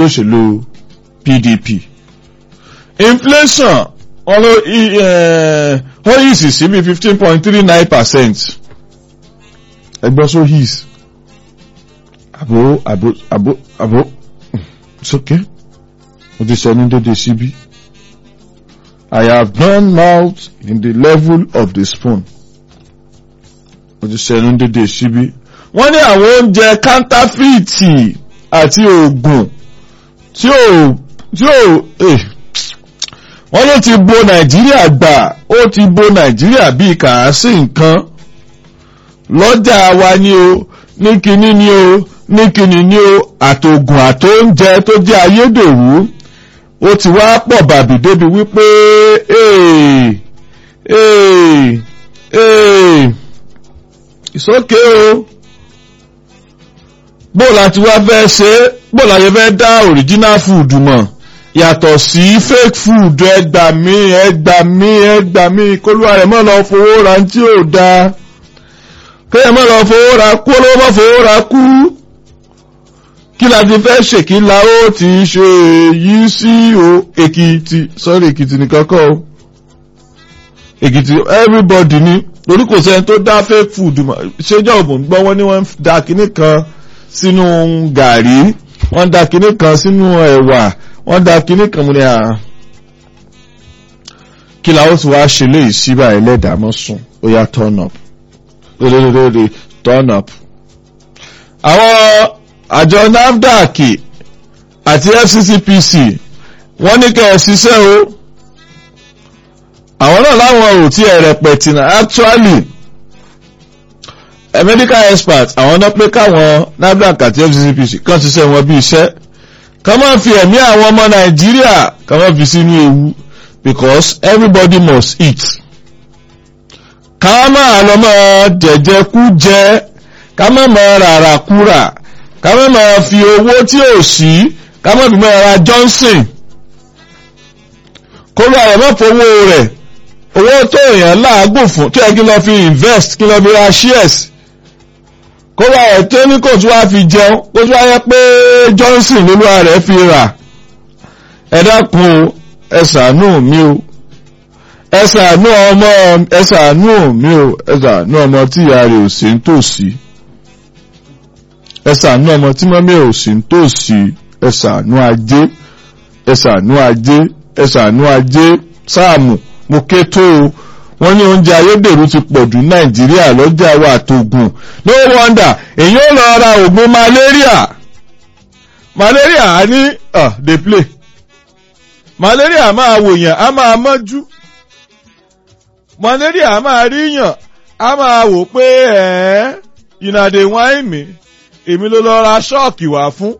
ẹgbẹ́ òṣèlú PDP inflation wọ́n yìí sì sí bí fifteen point three nine percent ẹgbẹ́ so his àbò àbò àbò àbò it's okay mo ti sọ ní dédé síbí I have done mouth in the level of the spoon mo ti sọ ní dédé síbí wọ́n ní àwọn oúnjẹ kántáfìtì àti oògùn tí ò tí ò eh, wọ́n ló ti bo Nàìjíríà gbà ó ti bo Nàìjíríà bíi kàásì nǹkan lọ́jà wa ni o ní kinní ni o ní kinní ni o àtògùn àtóúnjẹ tó jẹ́ ayédèrú ó ti wá pọ̀ bàbí débi wípé ee ee ee ìsókè o bó la ti wá fẹ́ ṣe bó la yẹ fẹ́ dá original food mọ̀ yàtọ̀ sí fake food ẹgbà mí ẹgbà mí ẹgbà mí kólúwa rẹ̀ mọ́ lọ fowó ra tí ò dáa kéèyàn mọ́ lọ fowó ra kú olówó mọ́ fowó ra kú kí la ti fẹ́ ṣe kí la ó ti ṣe èyí sí o èkìtì sorry èkìtì nìkan kọ́ o èkìtì everybody ni torí kò sẹ́ni tó dá fake food mọ̀ ṣéjọ́ òbò ń gbọ́ wọ́n ní wọ́n da kinní kan sínú gàrí wọ́n da kinní kan sínú ẹ̀wà wọ́n da kinní kan mu ní à kí la ó ti wá ṣe léyìí síbà ẹlẹ́dàá mọ́ sùn ó yá turn up lórí turn up. àwọn àjọ NAFDAC àti FCCPC wọ́n ní kẹ́ ẹ ṣiṣẹ́ o àwọn náà láwọn ò tí ẹ rẹpẹtì náà actually a medical expert àwọn náà pé káwọn NAFDAC àti FCCPC kàn ṣiṣẹ́ wọn bí iṣẹ́ ká má fi ẹ̀mí àwọn ọmọ Nàìjíríà ká má fi sínú ewu because everybody must eat ká máa lọ máa jẹ̀jẹ̀ kú jẹ ká má máa rárá kúrà ká má máa fi owó tí ò sí ká má fi máa ra Johnson kó lọ àwọn mọ́fowó rẹ̀ owó tó èèyàn láàgùn fún tó yẹ kí lọ fi invest kí lọ fi ra shares kó lọ àwọn tó ní kò tún wá fi jẹun kó tún wá yẹ pé Johnson lolúwa rẹ̀ fi rà ẹ dákun ẹ ṣàánú mi o ẹ ṣàánú ọmọ ẹ ṣàánú mi o ẹ ṣàánú ọmọ tí ìyá rẹ̀ ò sí nítòsí ẹ ṣàánú ọmọ tí mọ́mí ò sí nítòsí ẹ ṣàánú ajé ẹ ṣàánú ajé ẹ ṣàánú ajé sáàmù mo ké tó o wọ́n ní oúnjẹ ayédèrú ti pọ̀ jù nàìjíríà lọ́jà wa àtògùn no wonder èyí ò lọ ra oògùn malaria malaria á ní uh, dey play malaria máa wòyàn á máa mọ́jú malaria a máa ríyàn a máa wò pé ẹ̀ ìnàdè wáìn mi èmi ló lọ ra ṣọ́ọ̀kì wá fún.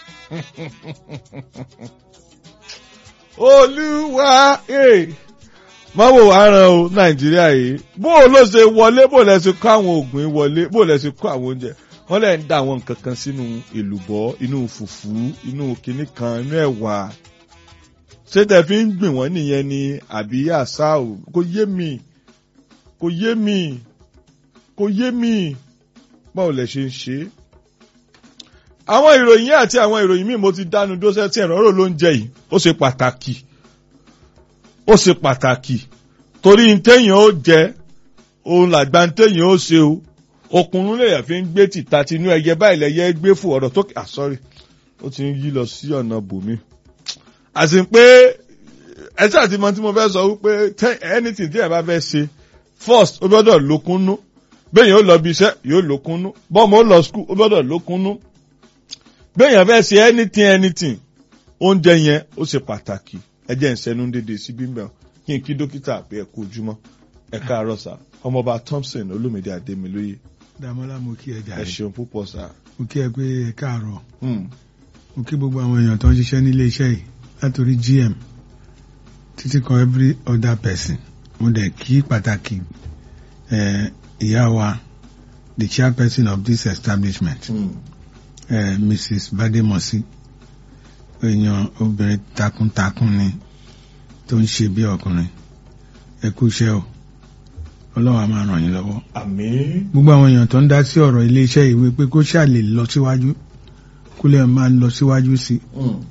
olúwa má wò wá ràn o nàìjíríà yìí bó o ló ṣe wọlé bó lẹ ṣe kó àwọn oògùn wọlé bó lẹ ṣe kó àwọn oúnjẹ wọ́n lẹ ń dá àwọn nǹkan kan sínú èlùbọ́ inú fùfú inú kinní kan inú ẹ̀wà ṣé tẹ fi ń gbìn wọ́n nìyẹn ni àbí àṣà ò kò yé mi kò yé mi kò yé mi báwo lẹ ṣe ń ṣe. àwọn ìròyìn àti àwọn ìròyìn míì mo ti dánu dóṣẹ́ tí ẹ̀rọ rò ló ń jẹ yìí ó ṣe pàtàkì ó ṣe pàtàkì torí ntẹ́yìn ó jẹ òun làgbà ntẹ́yìn ó ṣe o okùnrin lèyàn fi ń gbé tìta tinú ẹyẹ báyìí lẹyẹ gbé fún ọ̀rọ̀ tó ah sorry ó ti ń yí lọ sí ọ̀nà bòmí àti pé ẹsẹ àti mọ tí mo fẹ́ sọ wípé anything tí ẹ bá fẹ́ ṣe first ó gbọ́dọ̀ lókúnnú bẹ́ẹ̀yàn ó lọ bí iṣẹ́ yóò lókúnnú bọ́ọ̀mù ó lọ school ó gbọ́dọ̀ lókúnnú bẹ́ẹ̀yàn fẹ́ ṣe anything anything oúnjẹ yẹn ó ṣe pàtàkì ẹ jẹ́ ìṣẹ́nu dédé sí bímbẹ̀ kí n kí dókítà pé ẹ kú ojúmọ́ ẹ káàárọ̀ sà ọmọọba Thompson Olúmídé Adémilóyè Dàmọ́lá mo kí ẹ ẹ jàre ṣeun púpọ̀ sà. mo kí ẹ pé ẹ káàárọ̀ Hmm. mo kí gbogbo àwọn èèyàn tó ń ṣiṣẹ́ nílé iṣẹ́ yìí látòrí GM títí kan every other person mo dẹ̀ kí pàtàkì eh, ìyá wa the chairperson of this establishment Hmm. eh, Mrs. Bademosi èèyàn obìnrin takuntakun ni tó ń ṣe bí ọkùnrin ẹ kú iṣẹ́ o ọlọ́wà máa ràn yín lọ́wọ́ àmín. gbogbo àwọn èèyàn tó ń dá sí ọ̀rọ̀ ilé iṣẹ́ ìwé pé kó ṣáà lè lọ síwájú kó lè máa lọ síwájú sí i Hmm.